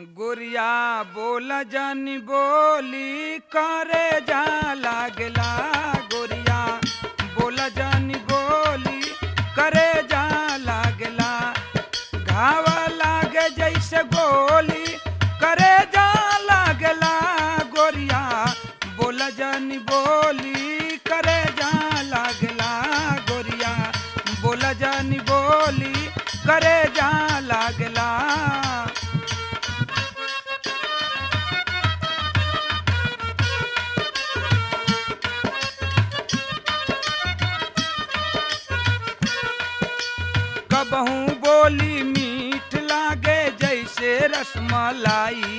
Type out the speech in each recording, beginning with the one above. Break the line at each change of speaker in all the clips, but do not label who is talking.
गोरिया बोल जानी बोली करे जा लागला गोरिया बोल जानी बोली करे जा लागला घाव लागे जैसे गोली करे जा लागला गोरिया बोल जानी बोली करे जा लागला गोरिया बोल जानी बोली करे जा लागला कबहू बोली मीठ लागे जैसे रसमलाई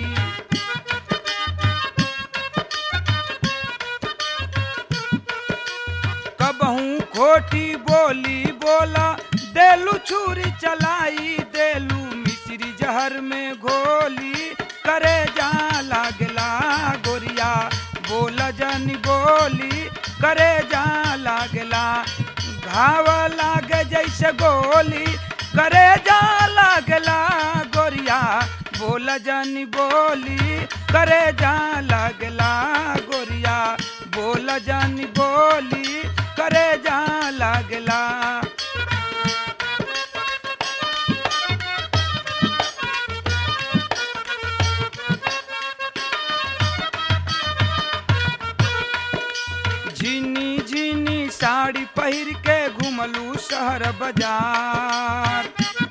कबहू खोटी बोली बोला देलू छुरी चलाई देलू मिश्री जहर में घोली करे जा लागला गोरिया बोल जनी बोली करे जा लागला घाव लागे जैसे गोली करे जा लागला गोरिया बोल जनी बोली करे जा लागला गोरिया बोल जनी बोली करे जा लागला झिनी झिनी साड़ी पहिर के घुमलू शहर बाजार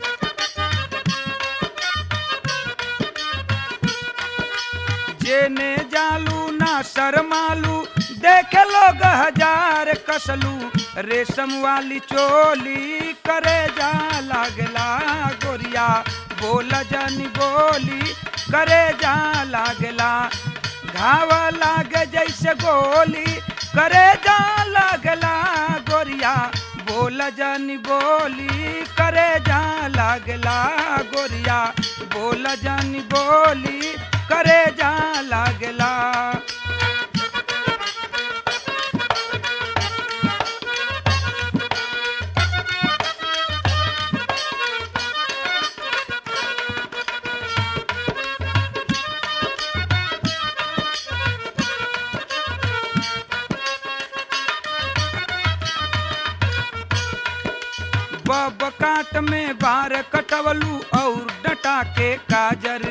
जेने जालू ना शरमालू देखे लोग हजार कसलू रेशम वाली चोली करे जा लागला गोरिया बोल जानी बोली करे जा लागला घाव लागे जैसे गोली करे जा लागला गोरिया बोल जानी बोली करे जा लागला गोरिया बोल जानी बोली करे जा लागला बब काट में बार कटवलू और डटा के काजर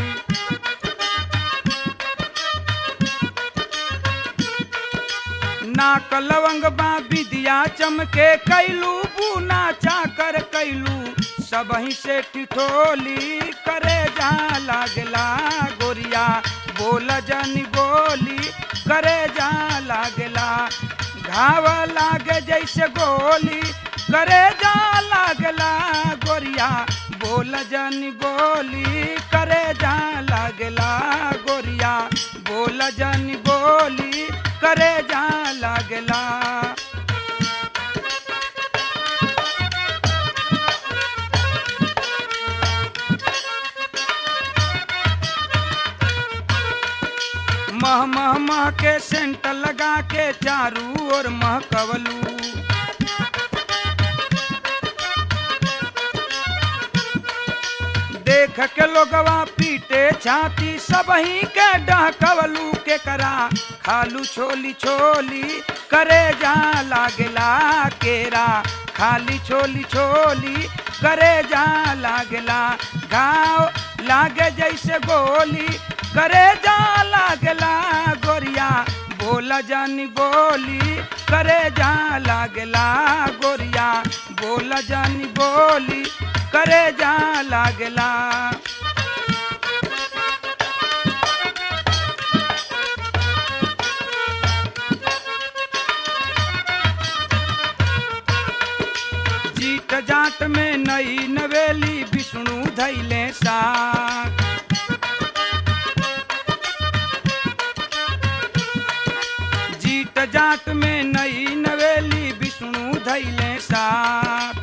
नाक लवंग बा विदिया चमके कैलू बूना चाकर कैलू सबही से टिठोली करे जा लागला गोरिया बोल जनी बोली करे जा लागला घाव लागे जैसे गोली करे जा लागला गोरिया बोल जनी बोली करे जा लागला गोरिया बोल जनी बोली करे जा लागला मह मह मह के सेंट लगा के चारू और महकवलू देख के लोगवा पीटे छाती सबही के डहकवलू के करा खालू छोली छोली करे जा लागला केरा खाली छोली छोली करे जा लागला घाव लागे जैसे गोली करे जा लागला गोरिया बोला जानी बोली करे जा लागला गोरिया बोला जानी बोली करे जा लागला जीट जाट में नई नवेली विष्णु धैले साथ जीट जाट में नई नवेली विष्णु धैले साथ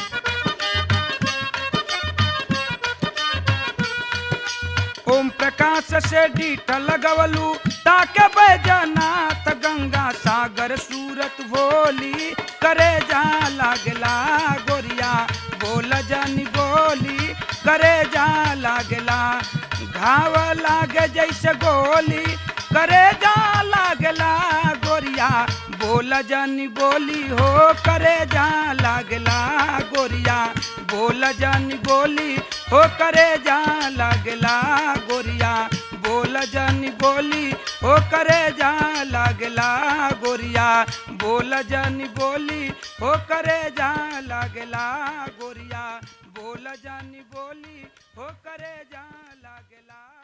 ओम प्रकाश से डीठ लगवलू ताके बैजनाथ गंगा सागर सूरत भोली करे जा लागला गोरिया बोल जानी बोली करे जा लागला घाव लागे जैसे गोली करे जा लागला गोरिया बोल जानी बोली हो करे जा लागला गोरिया बोल जानी बोली हो करे जा लागला गोरिया बोल जानी बोली हो करे जा लागला गोरिया बोल जानी बोली हो करे जा लागला गोरिया बोल जानी बोली हो करे जा लागला